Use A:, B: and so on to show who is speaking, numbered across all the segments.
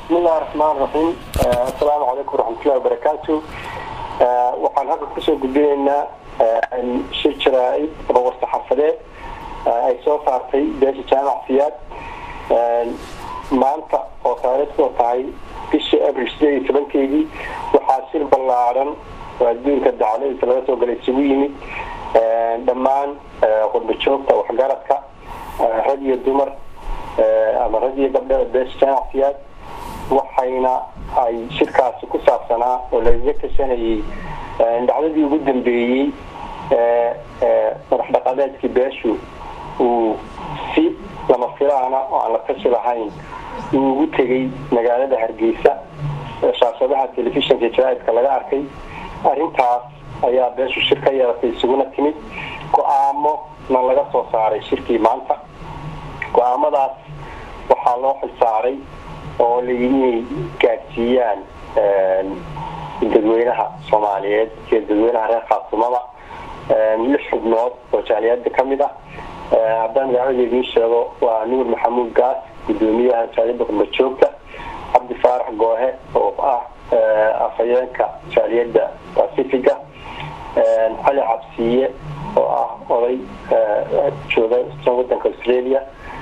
A: bismillahi raxmaan raxiim assalaamu calaykum waraxmatullahi wabarakaatu waxaan halka kusoo gudbinaynaa shir jaraa-id ama warsaxafadeed ay soo saartay beesha jaamac siyaad maanta oo taariikhdu tahay bishii abril sideed iyo tobankeedii waxaa shir ballaaran oo adduunka dacladiisa laga soo galay isugu yimid dhammaan qurba joogta waxgaradka rag iyo dumar ama rag iyo gabdhada beesha jaamac siyaad waxayna ay shirkaasi ku saabsanaa oo lagaga tashanayay dhacdadii ugu dambeeyey madax dhaqameedkii beeshu uu si lama filaana oo aan la tashi lahayn uu ugu tegay magaalada hargeysa shaashadaha telefishinka jaraaidka laga arkay arrintaas ayaa beeshu shir ka yeelatay isuguna timid go-aamo na laga soo saaray shirkii maanta go-aamadaas waxaa loo xilsaaray oo layidhi inay gaadsiiyaan dadweynaha soomaaliyeed iyo dadweynaha reer khaatumada lix xubnood oo jaaliyada kamid ah haddaan magacada idiin sheego waa nuur maxamuud gaas gudoomiyaha jaaliyada qurba joogta cabdi faarax goohe oo ah afhayeenka jaaliyada pacifiga cali cabsiiye oo ah oday jooga wadanka australia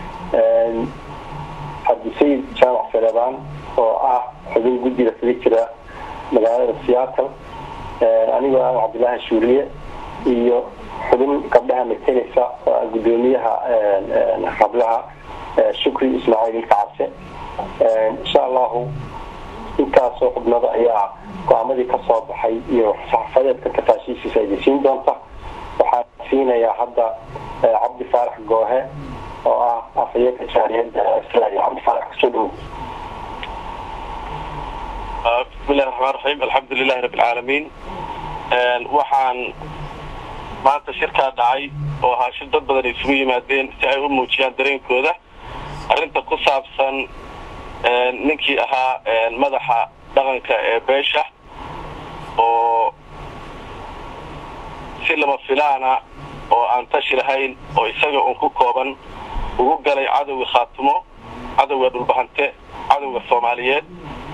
A: cabdisayid jaamac sarebaan oo ah xubin guddiga kaga jira magaalada seattle anigoo ah cabdilaahi shuuriye iyo xubin gabdhaha mateleysa oo ah gudoomiyaha hablaha shukri ismaaciil ilka cabse insha allahu intaasoo xubnada ayaa go-aamadii kasoo baxay iyo saxafadeedka tafaashiishiisa idin doonta waxaan siinayaa hadda cabdi faarax goohe oo ah afhayeenka jaariyada australia cabdi faarax kusoo dhowo
B: bismillahi raxmaan raxiim alxamdu lilahi rabbi alcaalamiin waxaan maanta shirkaa dhacay oo ahaa shir dad badan isugu yimaadeen si ay u muujiyaan dareenkooda arrinta ku saabsan ninkii ahaa madaxa dhaqanka ee beesha oo si lama filaana oo aan tashi lahayn oo isaga uun ku kooban ugu galay cadowga khaatumo cadowga dhulbahante cadowga soomaaliyeed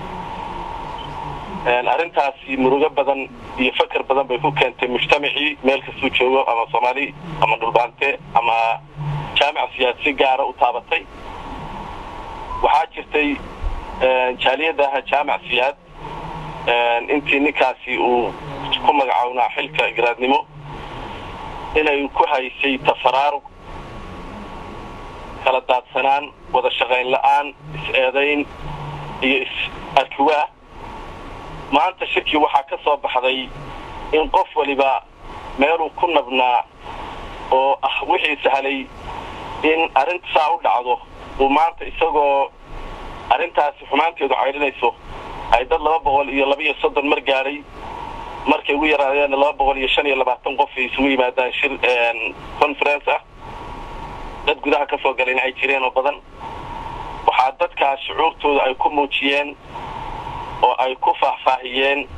B: arrintaasi murugo badan iyo fakar badan bay ku keentay mujtamacii meel kastuu joogo ama soomaali ama dhulbahante ama jaamic siyaad si gaara u taabatay waxaa jirtay jaaliyadaha jaamic siyaad intii ninkaasi uu ku magacownaa xilka garaadnimo inay ku haysay tafaraarug kala daadsanaan wada shaqayn la-aan is-eedayn iyo is-arkiwaa maanta shirkii waxaa ka soo baxday in qof waliba meeluu ku nabnaa oo ah wixii sahlay in arrinta saa u dhacdo uu maanta isagoo arrintaasi xumaanteedu caydhinayso ay dad laba boqol iyo labaiyo soddon mar gaadhay markay ugu yaraadeen laba boqol iyo shan iyo labaatan qof ay isugu yimaadaan shir conference ah dad gudaha ka soo galayna ay jireen oo badan waxaa dadkaas shucuurtooda ay ku muujiyeen oo ay ku faahfaahiyeen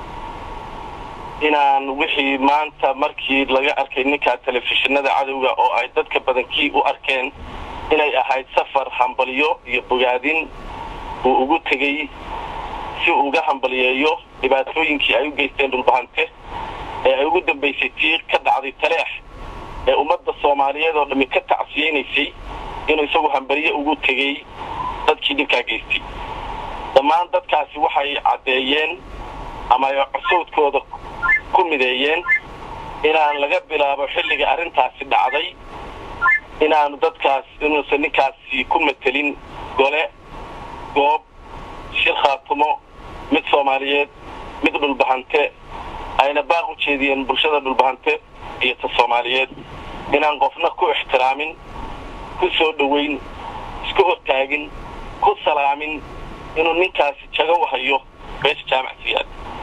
B: inaan wixii maanta markii laga arkay ninkaa telefishinada cadowga oo ay dadka badankii u arkeen inay ahayd safar hambalyo iyo bogaadin uu ugu tegey si uu uga hambaliyeeyo dhibaatooyinkii ay u geysteen dhulbahante ee ay ugu dambaysay tii ka dhacday taleex ee ummadda soomaaliyeed oo dhammi ka tacsiyeynaysay inuu isagu hambaliye ugu tegey dadkii dhibkaa geystay dhammaan dadkaasi waxay caddeeyeen ama ay cusowdkooda ku mideeyeen inaan laga bilaabo xilliga arrintaasi dhacday inaanu dadkaas inuusan ninkaasi ku matelin gole goob shir khaatumo mid soomaaliyeed mid dhulbahante ayna baaq u jeediyeen bulshada dhulbahante iyo ta soomaaliyeed inaan qofna ku ixtiraamin ku soo dhoweyn isku hortaagin ku salaamin inuu ninkaasi jago u hayo beesha jaamac siyaad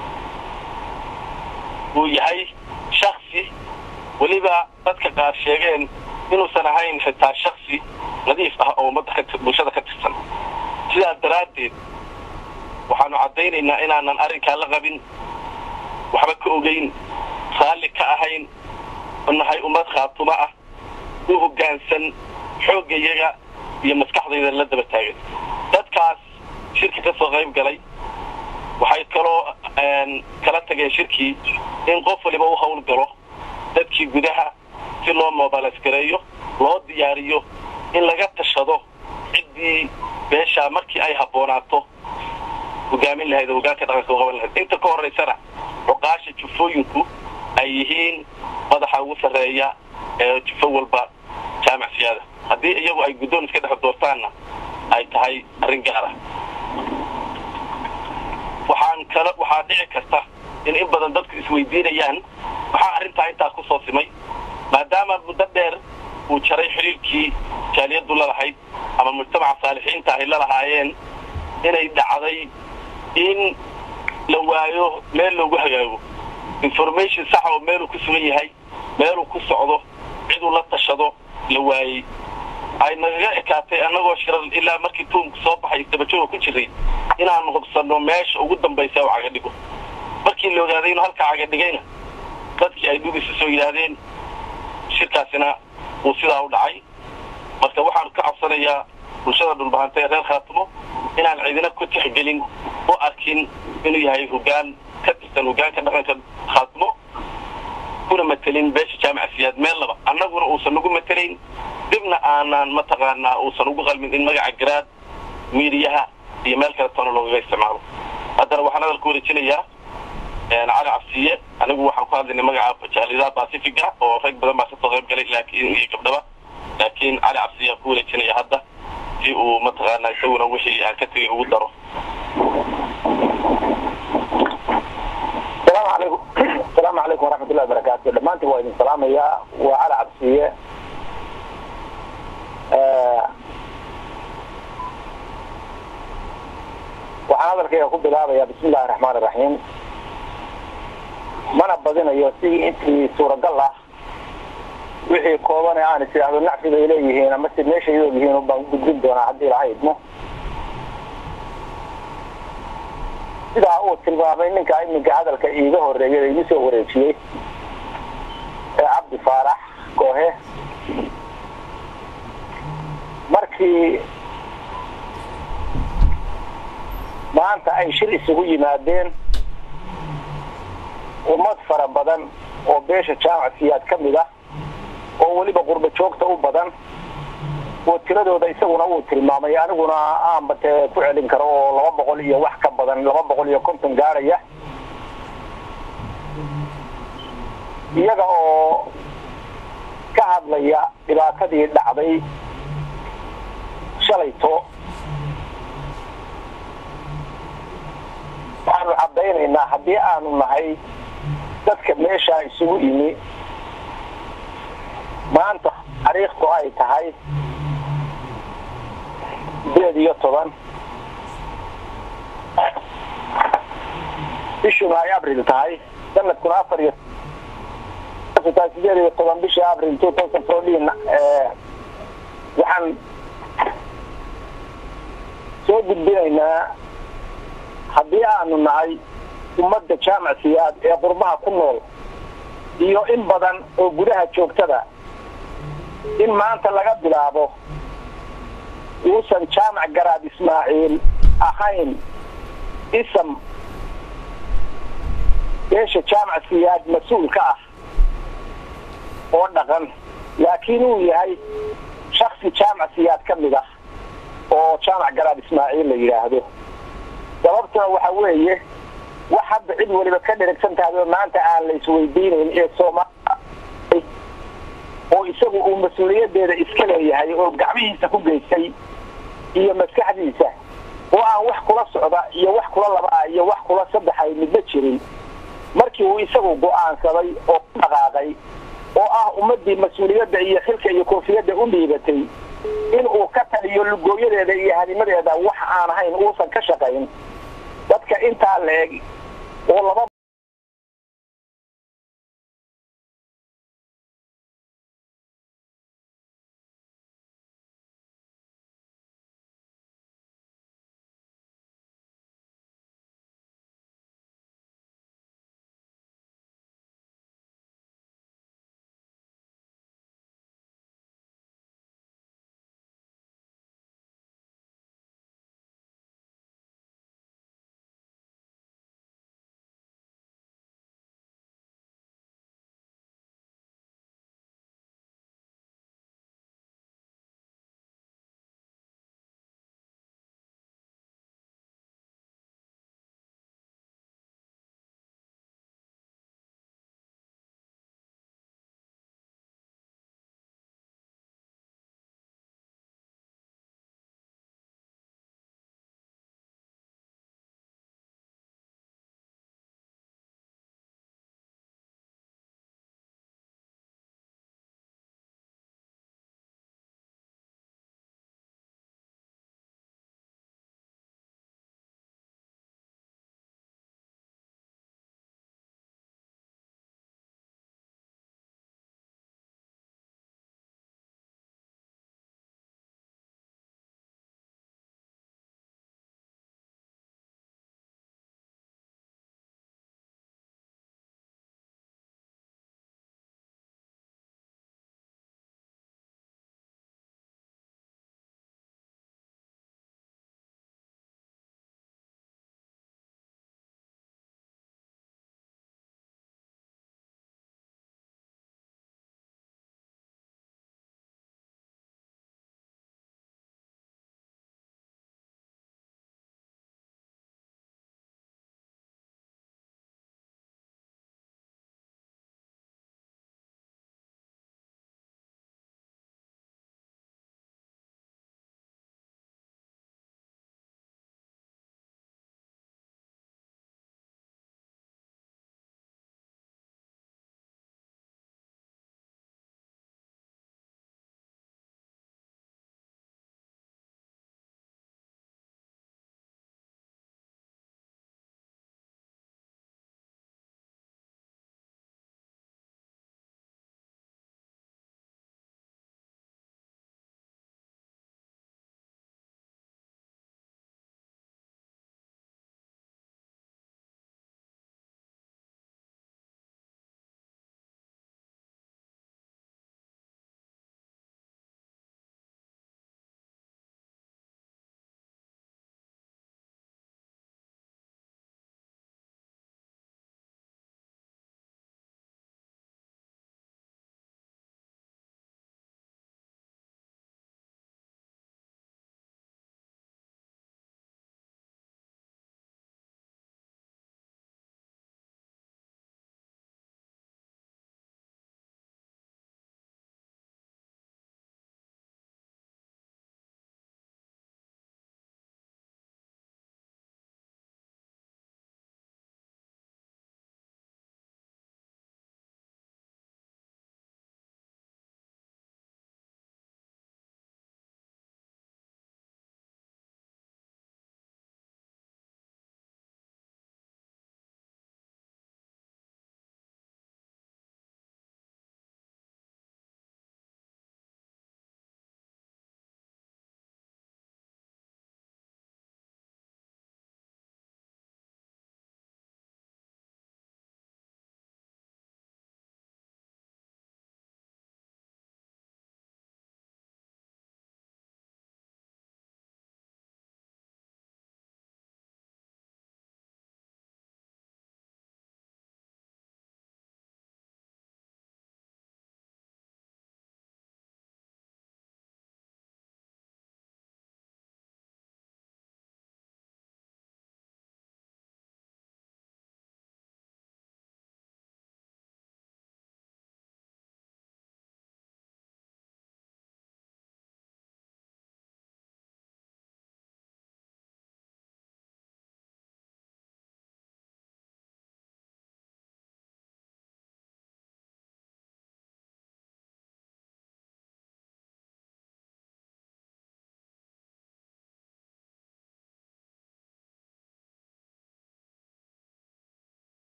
B: uu yahay shaksi weliba dadka qaar sheegeen inuusan ahayn xitaa shaksi nadiif ah oo ummadda bulshada ka tirsan sidaas daraaddeed waxaanu caddaynaynaa inaanan arrinkaa la qabin waxba ka ogeyn raalli ka ahayn nahay ummad khaatumo ah u hoggaansan xooggayaga iyo maskaxdayda la daba taagan dadkaas shirka ka soo qayb galay waxay kaloo kala tageen shirkii in qof waliba u hawl galo dadkii gudaha si loo mobilis gareeyo loo diyaariyo in laga tashado ciddii beeshaa markii ay habboonaato hogaamin lahayd oo hogaanka dhaqanka u qaban lahayd inta ka horraysana cuqaasha jufooyinku ay yihiin madaxa ugu sarreeya ee jufo walba jaamac siyaada haddii iyagu ay guddoon iska dhex doortaanna ay tahay arrin gaara waxaan kala waxaa dhici karta in in badan dadku isweydiinayaan maxaa arrintaa intaas ku soo simay maadaama muddo dheer uu jaray xiriirkii jaaliyaddu lalahayd ama mujtamaca saalixiinta ay la lahaayeen inay dhacday in la waayo meel loogu hagaago information saxa oo meeluu ku sugan yahay meeluu ku socdo ciduu la tashado la waayey ay nagaga ekaatay annagoo shirar ilaa markii tuumku soo baxay dabajooga ku jiray inaan hubsanno meesha ugu dambaysa u caga dhigo markii la ogaaday inuu halkaa caga dhigayna dadkii ay dhugisa soo yidhaahdeen shirkaasina uu sidaa u dhacay marka waxaan ka codsanayaa bulshada dhulbahanta ee reer khaatimo inaan cidina ku tixgelin u arkin inuu yahay hogaan ka tirsan hogaanka dhaqanka khaatimo kuna matelin beesha jaamaca siyaad meel laba annaguna uusan nagu matelayn dibna aanaan mataqaanaa uusan ugu qalmin in magaca garaad miidiyaha iyo meel kale toona loogaga isticmaalo haddana waxaan hadalku wareejinayaa cali cabsiye anigu waxaan ku hadlaynay magaca jaalidaha pacifica oo rag badan baa kasoo qayb galay laakiin iyo gabdhaba laakiin cali cabsiye aan ku wareejinaya hadda si uu mataqaanaa isaguna wixii aan ka tegay ugu daro
A: asalaamu calaykum asalaamu calaykum waraxmatullahi wabarakaatu dhammaantiin waa idin salaamayaa waa cali cabsiye waxaan hadalkayga ku bilaabayaa bismi illahi raxmaan iraxiim mana badinayo si intii suuragal ah wixii kooban ee aan is idhaahdo nacfi bay leeyihiin ama si meeshay og yihiin baan gudbin doonaa haddii ilaha idmo sidaa uu tilmaamay ninka iminka hadalka iiga horeeyay ee igu soo wareejiyey ee cabdi faarax koohe markii maanta ay shir isugu yimaadeen ummad fara badan oo beesha jaamac siyaad ka mid ah oo weliba qurba joogta u badan oo tiradooda isaguna uu tilmaamay aniguna aanba tee ku celin karo oo laba boqol iyo wax ka badan laba boqol iyo konton gaadhaya iyaga oo ka hadlaya dhibaatadii dhacday shalayto waxaanu caddaynaynaa haddii aanu nahay dadka meeshaa isugu yimi maanta taariikhdu ay tahay sideed iyo toban bishuna ay abril tahay sanadkuna afar iyo tahay sideed iyo toban bishii abril two thousand fourteen waxaan soo gudbinaynaa haddii aanu nahay ummadda jaamac siyaad ee qurbaha ku nool iyo in badan oo gudaha joogtada in maanta laga bilaabo uusan jaamac garaad ismaaciil ahayn isam beesha jaamac siyaad mas-uul ka ah oo dhaqan laakiin uu yahay shaksi jaamac siyaad ka mid ah oo jaamac garaad ismaaciil la yidhaahdo sababtuna waxa weeye wax hadda cid waliba ka dheragsan tahay oo maanta aan la isweydiinayn ee soomaaliya oo isagu uu mas-uuliyadeeda iska leeyahay oo gacmihiisa ku geystay iyo maskaxdiisa oo aan wax kula socda iyo wax kula labaa iyo wax kula saddexa midna jirin markii uu isagu go-aansaday oo ku dhaqaaqay oo ah ummadii mas-uuliyadda iyo xilka iyo koofiyadda u dhiibatay in uu ka taliyo lugooyadeeda iyo hadimadeeda wax aan ahayn uusan ka shaqayn dadka intaa la eg oo laba